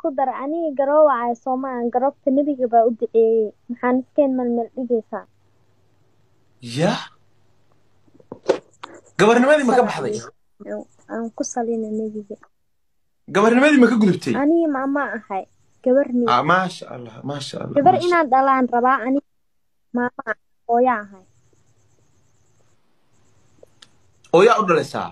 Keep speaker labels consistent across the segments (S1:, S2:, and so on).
S1: ku dara aniga garoowacay soomaan garoobta nebiga baa u duceeyey maxaan iskeen malmel dhigaysaa
S2: ya gabarnimadii ma ka baxday
S1: aan ku salina nebiga
S2: gabarnimadii ma ka gudubtay
S1: aniga maama ahay gabar ni
S2: Ah, maasha allah maasha allah
S1: gabar
S2: maasha-
S1: inaan dhalaan rabaa aniga maama ah hooya ahay
S2: oo yaa u dhalaysaa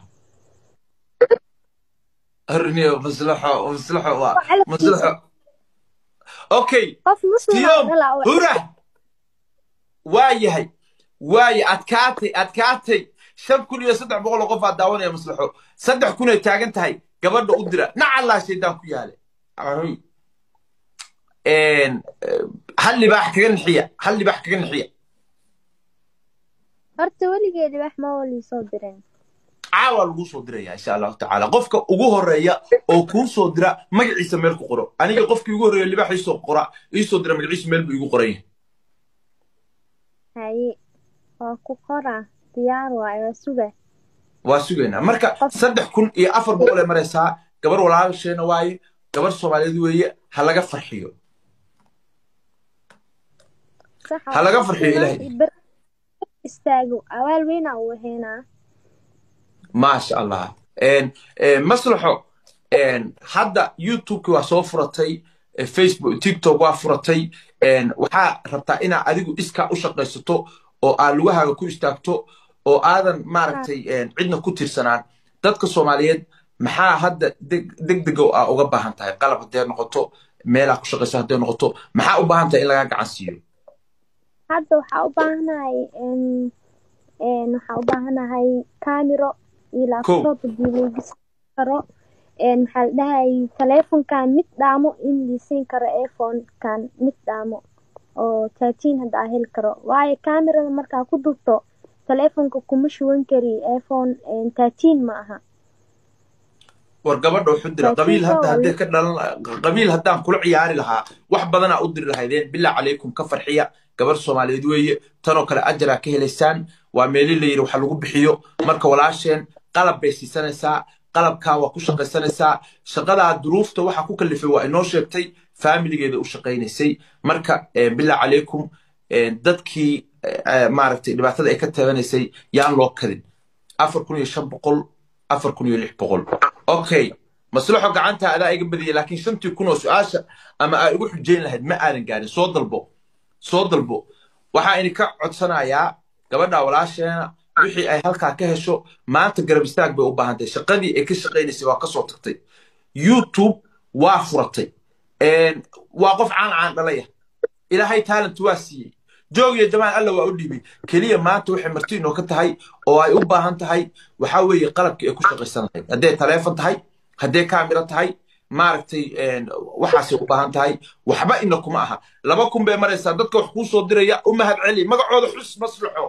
S2: arniyo maslaxo maslaxo waa
S1: Waxaa la
S2: maslaxo okay
S1: qof muslim
S2: Tiyom,
S1: dhalaa oo-
S2: hura waa yahay waaye adkaatay adkaatay shan kun iyo saddex boqol oo qof aa daawanaya maslaxo saddex kun ay taagan tahay gabadha u dira nacallaa shaydaan ku yaale Ahoy. Een, eh, hal libaax kaga nixiya hal libaax kaga nixiya
S1: horta weligeedi wax ma wali soo direen
S2: caawa lagu soo diraya insha allahu tacaala qofka ugu horeeya oo kuu soo dira magaciisa meel ku qoro aniga qofkii ugu horeeya libaax iisoo qora iisoo dira magaciisa meel buu igu qoran yahay
S1: haye waa ku qoraa diyaar waayo waa suga
S2: waa sugaynaa marka saddex kun iyo afar boqol ay maraysaa gabar walaasheena waaye gabar soomaaliyeed weeye ha laga farxiyo
S1: sax
S2: Ha laga farxiyo Ilaahay.
S1: Ber- istaago awaal weyna uu heynaa
S2: maasha allah Een, een, maslaxo een, hadda youtubeki waa soo furatay eh, facebook tiktok waa furatay een, waxaa rabtaa inaa adigu iskaa u shaqaysato oo aad lugahaaga ku istaagto oo aadan maaragtay een, cidna ku tirsanaan dadka soomaaliyeed maxaa hadda deg- degdega aa uga baahan tahay qalab haddee noqoto meelaa ku shaqayso haddee noqoto maxaa u baahan tahay in lagaa gacan siiyo
S1: hadda waxaa u baahanahay een een waxaa u baahanahay camero iyo laptop hadii lagu gisi karo een maxaa la dhahay taleefonkan mid dhaamo in lisiin karo iphone-kan mid dhaamo oo thirteen hadda aa heli karo waayo camerada markaa ku dubto taleefonka kuma shuban kari iphone een thirteen ma aha
S2: war gabadha wuxuu dira
S1: Laakiin
S2: qabiil hadda
S1: waa
S2: haddee ka dhalan qabiil haddaan kula ciyaari lahaa wax badanaa u diri lahaydeen bilaa calaykum ka farxiya gabar soomaaliyeed weeye tanoo kale ajaraa ka helaysaan waa meeli la yidhi waxa lagu bixiyo marka walaasheen qalab bay siisanaysaa qalabkaa waa ku shaqaysanaysaa shaqadaa duruufta waxa ku kalifay waa inoo sheegtay faamiligeeda u shaqaynaysay marka eh, bilaa calaykum eh, dadkii eh, maaragtay dhibaatada ay ka taabanaysay yaan loo kadin afar kun iyo shan boqol afar kun iyo lix boqol okay maslaxo gacanta adaa iga badiyay laakiin shantii kun oo su-aasha ama aa igu xujayn lahayd ma aadan gaarin soo dalbo soo dalbo waxaa idinka codsanayaa gabadha walaasheena wixii ay halkaa ka hesho maanta garab istaag bay u baahan tahay shaqadii ay ka shaqaynaysay waa ka soo tagtay youtube waa furatay Een, waa qof caan caan dhalaya ilaahay talent waa siiyey joog iyo jamaal alla waa u dhiibay keliya maanta waxay marti inoo ka tahay oo ay u baahan tahay waxaa weeye qalabkii ay ku shaqaysan lahayd hadday taleefon tahay hadday kaamira tahay maaragtay een, waxaasay u baahan tahay waxba ina kuma aha laba kun bay maraysaa dadka wax kuu soo diraya u mahad celi magacooda xus maslaxo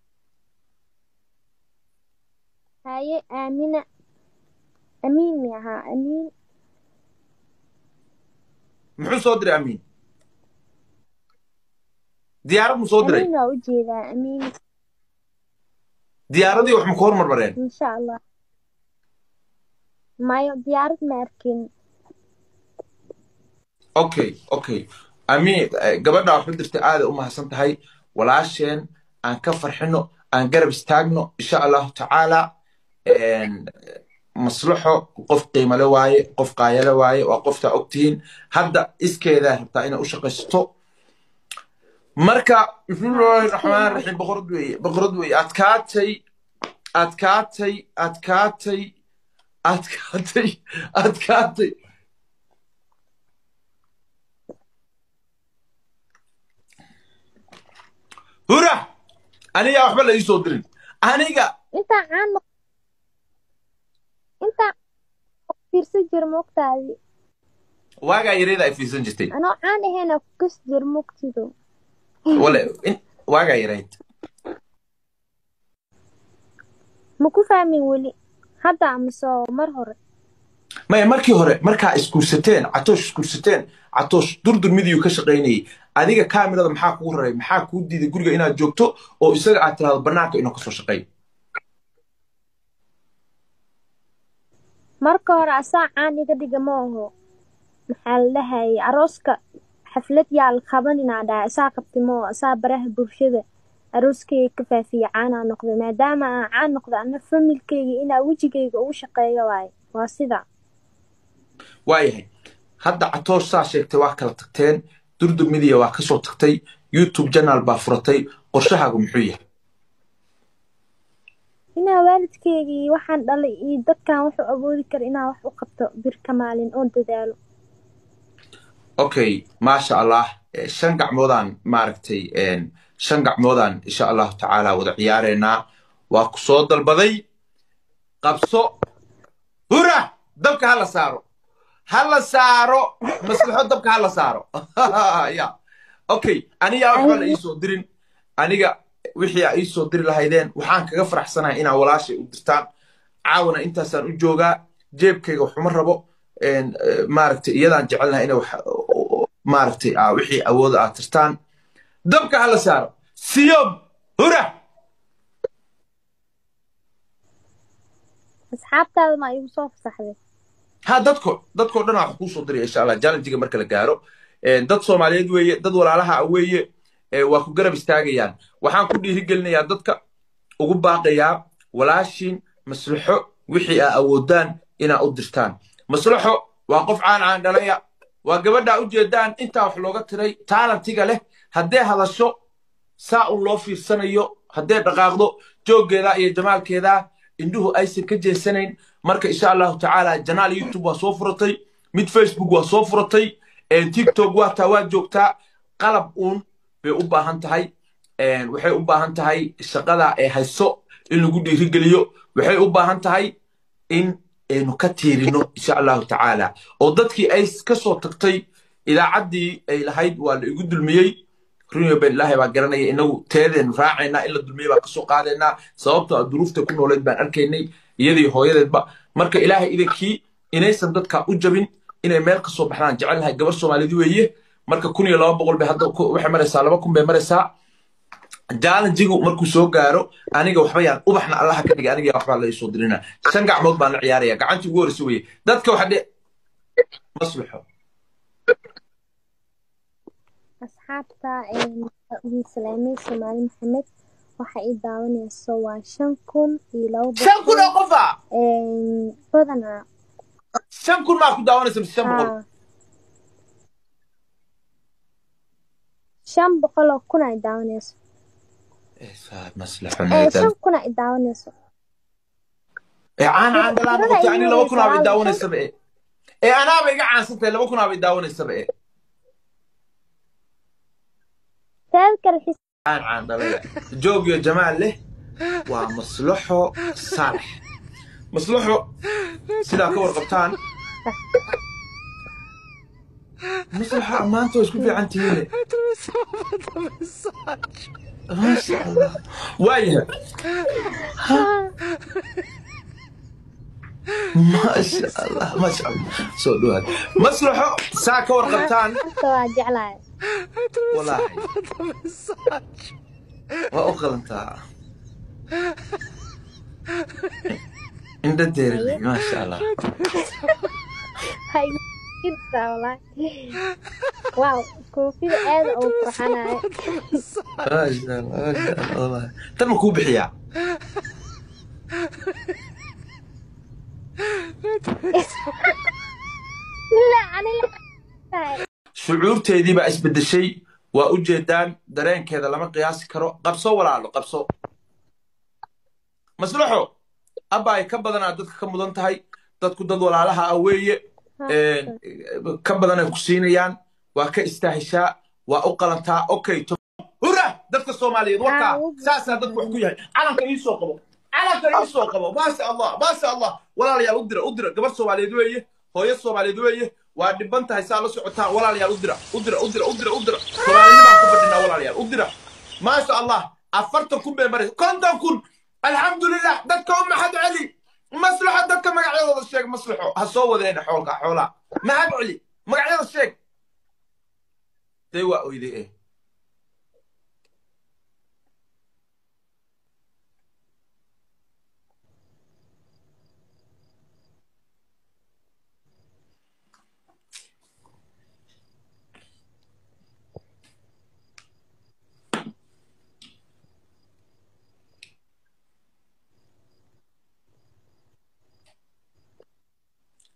S1: haye aamina amiin mi ahaa amiin
S2: muxuu soo diray amiin diyaarad mu soo diray
S1: amiin waa ujeedaa amiin
S2: diyaaradii wax ma ku hormarmareen
S1: insha allah mayo diyaarad ma arkin
S2: okay okay amiin eh, gabadha waxu dirtay aaday u mahadsan tahay walaasheen aan ka farxino aan garab istaagno insha allahu tacaala een, maslaxo qof qiimale waaye qof qaayale waaye waa qoftaa ogtihiin hadda iskeedaa rabtaa inay u shaqaysato marka bismillahi raxmaan raxiim boqorad weeye boqorad weeye adkaatay adkaatay adkaatay adkaatay adkaatay hura aniga waxba la ii soo dirin aniga
S1: intaa caan noq intaa fiirsan jir moogtaadi
S2: waagaa yareeda ay fiirsan jirtay
S1: anoo caan ahayna ku kas jir moogtido
S2: wale in- waagaa yareyd
S1: ma ku fahmin weli hadda amase mar hore
S2: maya markii hore markaa isguursateen catoosh isguursateen catoosh durdur midiyuu ka shaqaynayay adiga kaamirada maxaa kugu raray maxaa kuu diiday guriga inaad joogto oo isaga aad tirahdo bannaanka inuu kasoo shaqeey
S1: marka hore asaa caan iga dhiga ma aho maxaa la dhahay arooska xaflad yaa la qabaninaa dhahay asaa qabtimo asaa baraha bulshada arooskeyga ka faafiya caanaa noqday maadaama aan caan noqdo ana familkeyga inaa wejigeyga ugu shaqeeyo waaye waa sida
S2: waayahay hadda catoosh saa sheegtay waa kala tagteen durdur midiya waa kasoo tagtay youtube janaal baa furatay qorshahaagu muxuu yahay
S1: inaa waalidkeygii waxaan dhalay iyo dadkan wuxuu awoodi kara inaa wax u qabto birka maalin oo dadaalo
S2: okay maasha allah shan gacmoodaan maaragtay shan gacmoodaan insha allahu tacaala wada ciyaareynaa waa ku soo dalbaday qabso hura dabka hala saaro hala saaro maslaxo dabka hala saaro ya okay aniga waxba la iisoo dirin aniga wixii a iisoo diri lahaydeen waxaan kaga faraxsanahay inaa walaashay u dirtaan caawana intaasaan u joogaa jeebkayga waxuma rabo maaragtay iyadaan jecelnahay inay maaragtay wixii awooda aad tirtaan dabka hala saaro siyob hura
S1: asxaabtaada ma igu soo fasaxday
S2: ha dadko dadkoo dhan wax kuu soo diraya insha allah challengiga marka la gaaro dad soomaaliyeed weeye dad walaalaha ah weeye waa ku garab istaagayaan waxaan ku dhiirigelinayaa dadka ugu baaqayaa walaashiin maslaxo wixii aa awoodaan inaa u dirtaan maslaxo waa qof caan caan dhalaya waa gabadhaa u jeedaan intaa wax looga tiray taalantiga leh haddee hadasho saa un loo fiirsanayo haddee dhaqaaqdo jooggeeda iyo jamaalkeeda indhuhu aysan ka jeesanayn marka insha allahu tacaala janaal youtube waa soo furatay mid facebook waa soo furatay tiktok waataa waa joogtaa qalab uun bay u baahan tahay waxay u baahan tahay shaqada ee hayso in lagu dhiirigeliyo waxay u baahan tahay in aynu ka tiirino insha allahu tacaala oo dadkii ay ka soo tagtay idaacaddii ay lahayd waa la igu dulmiyey runyo ben ilaahay baa garanaya inagu teedeenu raacaynaa in la dulmiyey baa kasoo qaadaynaa sababtoo a duruufta ku nooleed baan arkaynay iyadii hooyadeedba marka ilaahay idankii inaysan dadka u jabin inay meel kasoo baxdaan jecelnahay gabar soomaaliyed weeye marka kun iyo laba boqol bay hadda waxay maraysaa laba kun bay maraysaa jaalanjigu markuu soo gaaro aniga waxba yaan ubaxna allaha ka dhigay aniga waxbaa la isoo dirina shan gacmood baan la ciyaaraya gacantii ugu horeysa weye dadka waxa dhe maslaxo
S1: asxaabta idin salaamay soomaali maxamed waxa ii daawanayso waa shan kun iyo laba
S2: shan kun oo qofa
S1: badanaa
S2: shan kun maa ku daawanaysa mise shan boqol
S1: shan boqol oo kun ay daawanayso
S2: maslaxo
S1: shan kun ay daawanayso
S2: caan caan dhalaan noqotay ani laba kun aabay daawanaysaba e ee anaaba iga caansantahay laba kun aabay daawanaysaba e caan caan dhalaya joog iyo jamaal leh waa maslaxo saalax maslaxo sidaa ka warqabtaan maslaxa maanta waa isku fiican tihiine maasha allah waayahay maasha allah maasha allah soo dhawaad maslaxo saa ka warqabtaan
S1: waa jeclahay
S2: walaahi waa u qalantaa indha deerinay maasha allah
S1: wow koofida aad uu qurxanayo
S2: maasha allah maasha allah wallahi tan ma kuu bixiyaa shucuurteedii baa isbeddeshay waa u jeedaan dareenkeeda lama qiyaasi karo qabso walaalo qabso maslaxo abba ay ka badanaa dadka ka mudan tahay dadku dad walaalaha ah weeye ka badan ay ku siinayaan waa ka istaahishaa waa u qalantaa okay hura dadka soomaaliyeed wakaa saasaa dadku wax ku yahay calanka ii soo qabo calanka ii soo qabo maasha allah maasha allah walaalayaal u dira u dira gabar soomaaliyeed weeye hooyo soomaaliyeed weeye waa dhiban tahay saa la socotaan walaalayaal u dira u dira u dira u dira u dira soomaalinimaan ku fadhinaa walaalayaal u dira maasha allah afartan kun bay maraysa konton kun alxamdulilah dadka u maxad celi maslaxa dadka magacyadooda sheeg maslaxo ha soo wadeena xoolka xoolaa maxad celi magacyada sheeg dee waa oyday eh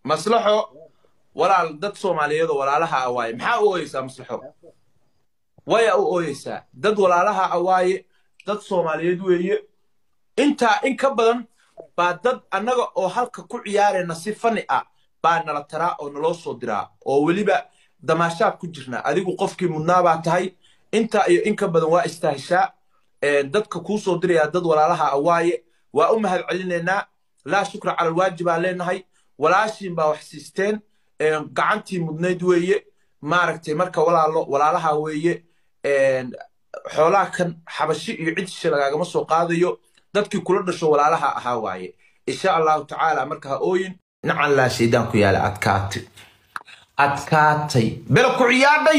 S2: maslaxo walaal dad soomaaliyeed oo walaalaha ah waaye maxaa u ooyeysaa maslaxo waya u ooyeysaa dad walaalaha ah waaye dad soomaaliyeed weeye intaa in ka badan baa dad annaga oo halka ku ciyaarayna si fani ah baa nala taraa oo naloo soo diraa oo weliba damaashaad ku jirna adigu qofkii mudnaa baa tahay intaa iyo in ka badan waa istaahishaa dadka kuu soo dirayaa dad walaalaha ah waaye waa u mahad celinaynaa laa shukra cala alwaajib baan leenahay walaashiin baa wax siisteen gacantii mudnayd weeye maaragtay marka walaalo walaalaha weeye xoolaha kan xabashi iyo cidisha lagaagama soo qaadayo dadkii kula dhasho walaalaha ahaa waaye insha allahu tacaala marka ha ooyin nacan laa shaydaan ku yaala adkaatay adkaatay bela ku ciyaadhay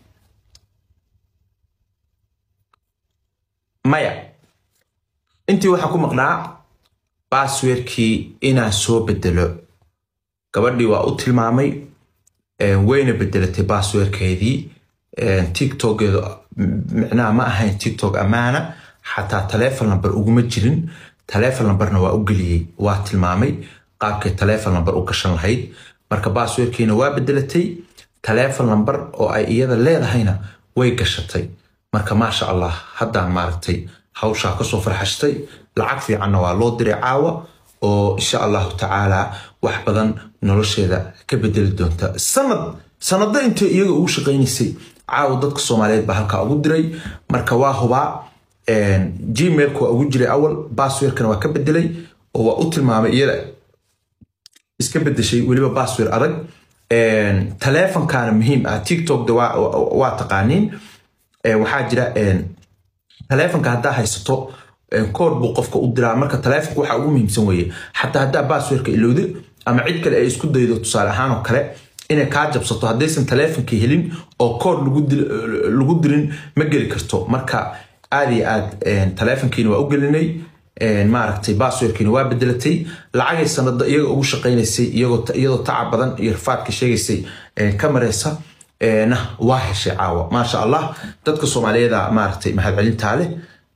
S2: maya intii waxaa ku maqnaa baasweerkii inaan soo bedelo gabadhii waa u tilmaamay wayna bedelatay baasweerkeedii tiktokeedu micnaha ma ahayn tiktok ammaana xataa taleefon number uguma jirin taleefon numberna waa u geliyey waa tilmaamay qaabkay taleefon number u gashan lahayd marka baasweerkiina waa bedelatay taleefon number oo ay iyada leedahayna way gashatay marka maasha allah haddaan maaragtay hawshaa kasoo farxashtay lacag fiicanna waa loo diray caawa oo insha allahu tacaala wax badan nolosheeda ka bedeli doonta sanad sanado intay iyaga ugu shaqaynaysay caawa dadka soomaaliyeed baa halkaa ugu diray marka waa hubaa gmailka waa ugu jiray awal basswerkana waa ka bedelay oo waa u tilmaamay iyada iska bedeshay weliba basswer adag taleefonkaana muhiim ah tiktokda waa taqaaniin waxaa jira taleefonka haddaa haysato kood buu qofka u diraa marka taleefonka waxaa ugu muhiimsan weeye xataa haddaa basswerka ilowda ama cid kale ay isku daydo tusaale ahaan oo kale inay kaa jabsato haddaysan taleefonkii helin oo kood lagu dirin ma geli karto marka aad iyo aad taleefonkiina waa u gelinay maaragtay basswerkiina waa bedelatay lacagay sanada iyaga ugu shaqaynaysay iyadoo tacab badan iyo rafaadka sheegaysay ka mareysa na waa heshay caawa maasha allah dadka soomaaliyeeda maaragtay mahadcelintaa leh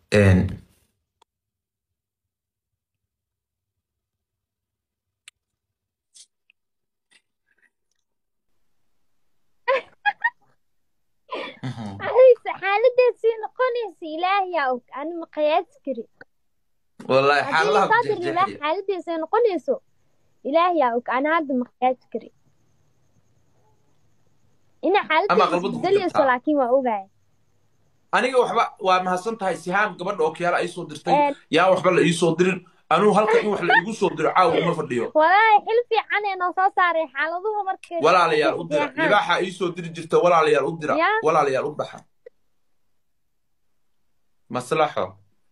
S1: xaaladaasii noqonaysa ilaahiyaa og ani ma qiyaasi kari
S2: wallahi xaaladaha ku
S1: haddii
S2: jeexjeexaya
S1: xaaladaasay noqonayso ilaahiyaa og ani hadda ma qiyaasi kari ina
S2: Ama
S1: xaaladaas
S2: qalbadu ku
S1: isbedelayso
S2: jirtaa.
S1: laakiin waa ogaay
S2: aniga waxba waa mahadsan tahay sihaan gabadha oo kiyaala ii soo dirtay
S1: Een.
S2: yaa waxba la ii soo dirin anuu halka in wax la iigu soo diro caawa uma fadhiyo
S1: walaahi xil fiican ee noo soo saaray xaaladuhu markay
S2: walaalayaal u dira
S1: jeexaan.
S2: libaaxa ii soo diri jirta walaalayaal u dira
S1: Yaa.
S2: walaalayaal u baxa maslaxo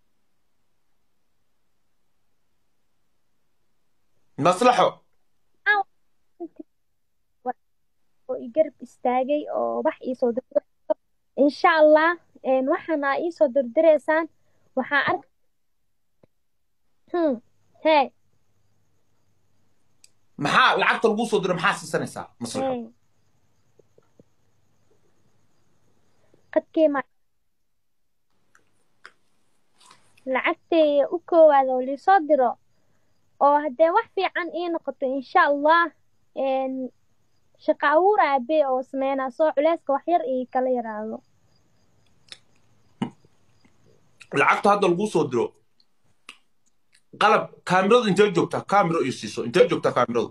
S2: maslaxo
S1: oo i garab istaagay oo wax iisoo dir insha allah een, waxaana iisoo dirdireysaan waxaa ark hmm hee
S2: maxaa lacagta lagu soo diro maxaa siisanaysaa maslaxo
S1: hee qadkee ma lacagtay u koowaad oo liisoo diro oo haddee wax fiican ii noqoto insha allah een, shaqo abuur aabe oo sameynaa soo culeyska wax yar ii kala yaraado
S2: lacagta hadda lagu soo diro qalab kaamiradu intee joogtaa kaamiro iyo siiso intee joogtaa kaamiradu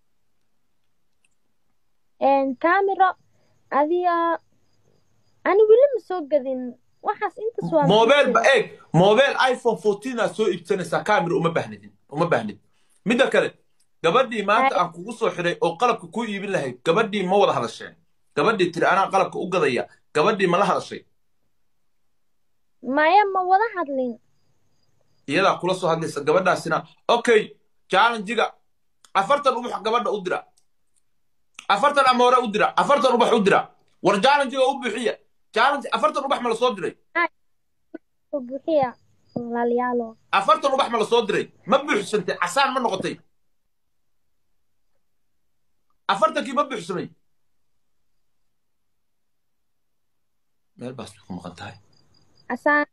S1: een, camero adiga ani weli ma soo gadin waxaas intaas waa
S2: mobile ba eeg mobile iphone 14 aad soo iibsanaysaa kaamira uma baahnidin uma baahnid midda kale gabadhii maanta aan kugu soo xiray oo qalabka ku iibin lahayd gabadhii ma wada hadasheen gabadhii tiri anaa qalabka u gadaya gabadhii ma la hadashay
S1: maya ma wada hadlin
S2: iyadaa kula soo hadlaysa gabadhaasina okay challengiga afartan ubax gabadha u dira afartan amoore u dira afartan ubax u dira war challengiga u buuxiya challenge afartan ubax ma la soo diray
S1: soo buuxiya walaalayaalo
S2: afartan ubax ma la soo diray ma buuxsantay casaan ma noqotay afartankii ma buuxsamay meel baas bay ku maqan tahay
S1: asaan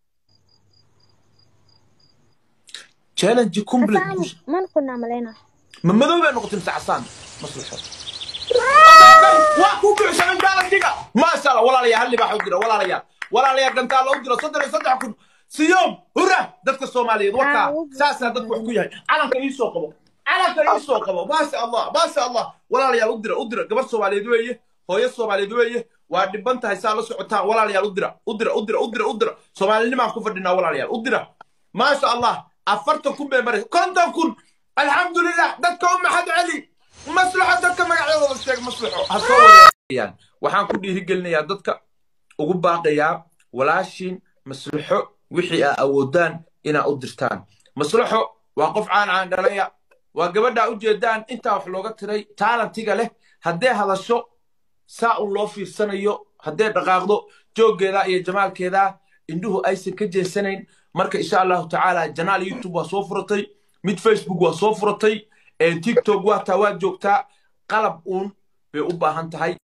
S2: challenge complete
S1: asaan man kunaa maleyna
S2: ma madow bay noqotay mise casaan maslaxo waa ku buuxsamay gaaladiga maasha allah walaalayaa hal libaax u dira walaalayaa walaalayaa gantaa loo diro soddon iyo saddex kun siyoom hurra dadka soomaaliyeed wakaa saasaa dadku wax ku yahay calanka ii soo qabo calanka ii soo qabo maasha allah maasha allah walaalayaal u dira u dira gabar soomaaliyeed weeye hooyo soomaaliyeed weeye waa dhiban tahay saa la socotaan walaalayaal u dira u dira u dira u dira u dira soomaalinimaan ku fadhinaa walaalayaal u dira maasha allah afartan kun bay maray konton kun alxamdulilah dadka u maxad celi maslaxo dadka magacyadooda sheeg maslaxo ha soo wadeeyaan waxaan ku dhiirigelinayaa dadka ugu baaqayaa walaashiin maslaxo wixii aa awoodaan inaa u dirtaan maslaxo waa qof caan caan dhalaya waa gabadhaa ujeedaan intaa wax looga tiray taalantiga leh haddee hadasho saa un loo fiirsanayo haddee dhaqaaqdo jooggeeda iyo jamaalkeeda indhuhu aysan ka jeesanayn marka insha allahu tacaala janaal youtube waa soo furatay mid facebook waa soo furatay tiktok waa taa waa joogtaa qalab uun bay u baahan tahay